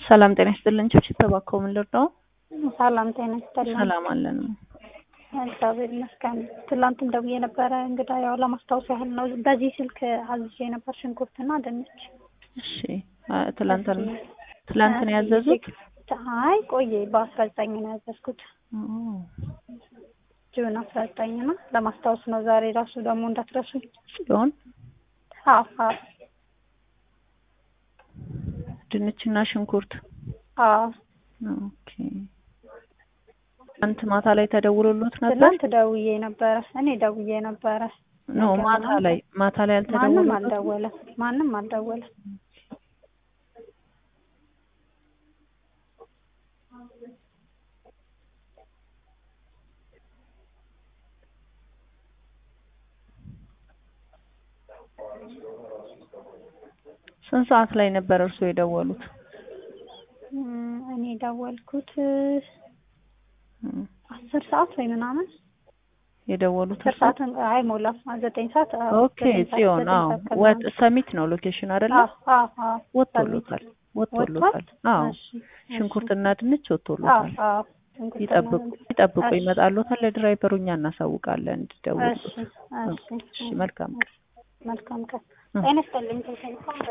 ሰላም ጤና ይስጥልን። ችብችብ ተባከው ምን ልርዳው? ሰላም ጤና ይስጥልን። ሰላም አለን። እግዚአብሔር ይመስገን። ትላንትም ደውዬ ነበረ እንግዳ ያው ለማስታወስ ያህል ነው። በዚህ ስልክ አዝዤ ነበር ሽንኩርትና ድንች። እሺ አ- ትላንትን ትላንትን ያዘዙት አይ ቆየ በአስራ ዘጠኝ ነው ያዘዝኩት ኦ፣ ጁን አስራ ዘጠኝ ነው ለማስታወስ ነው። ዛሬ ራሱ ደግሞ እንዳትረሱ። ጽዮን አዎ አዎ ድንችና ሽንኩርት አዎ ኦኬ። ትናንት ማታ ላይ ተደውሎሎት ነበር? ትላንት ደውዬ ነበረ። እኔ ደውዬ ነበረ። ኖ ማታ ላይ ማታ ላይ ማንም አልተደወሎሎትም? አልደወለም። ማንም አልደወለም። ስንት ሰዓት ላይ ነበር እርሶ የደወሉት? እም፣ እኔ ደወልኩት እም፣ አስር ሰዓት ወይ ምናምን የደወሉት አስር እርሶ? ሰዓት አይሞላም። ዘጠኝ ሰዓት አዎ፣ ኦኬ ዘጠኝ ሰዓት፣ ጽዮን ዘጠኝ አዎ። ሰዓት ከምናምን። ወጥ ሰሚት ነው ሎኬሽን አይደለ? አዎ አዎ አዎ ወጥቶሎታል ወጥቶሎታል። አዎ እሺ፣ እሺ። ሽንኩርትና ድንች አዎ ወጥቶሎታል። አዎ ሽንኩርትና ይጠብቁ ድንች። ይጠብቁ እሺ፣ ይመጣሎታል። ለድራይቨሩ እኛ እናሳውቃለን እሺ፣ እንዲደውሉት። እሺ፣ እሺ መልካም ቀን። መልካም ቀን። እ። ጤና ይስጥልኝ።